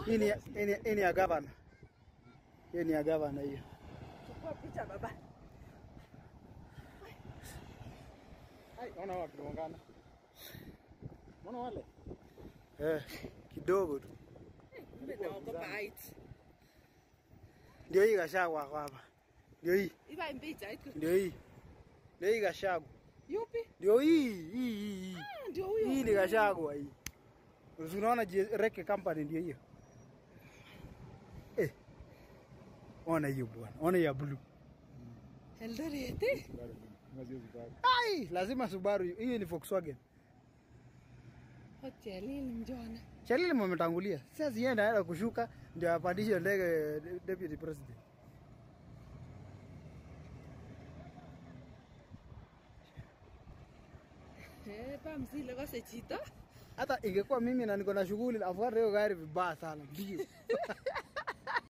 Hii ni hii ni- hii ni ya gavana. Hii ni ya gavana hiyo. Chukua picha baba. Ai, ona watu tunaungana. Unaona wale? Eh, kidogo tu. Kumbe naogopa height. Ndio hii Gachagua kwa hapa. Ndio hii, Iba picha iko. ndio hii. Ndio hii Gachagua. Yupi? Ndio hii, hii, hii. hii. Ah, ndio huyo. Hii ni Gachagua hii. Unaona je- Reke Company ndio hiyo. Eh. Ona hiyo bwana. Ona ya blue. Eldoret. Mwezi Subaru. Ai, lazima Subaru. hiyo. Hii ni Volkswagen. Hotel hili njona. Chalili mmetangulia. Sasa sienda aenda kushuka ndio apandishe ndege de- deputy president. Eh, pa msile kose chito. Hata ingekuwa mimi na niko na shughuli afuata hiyo gari vibaya sana. Ndio.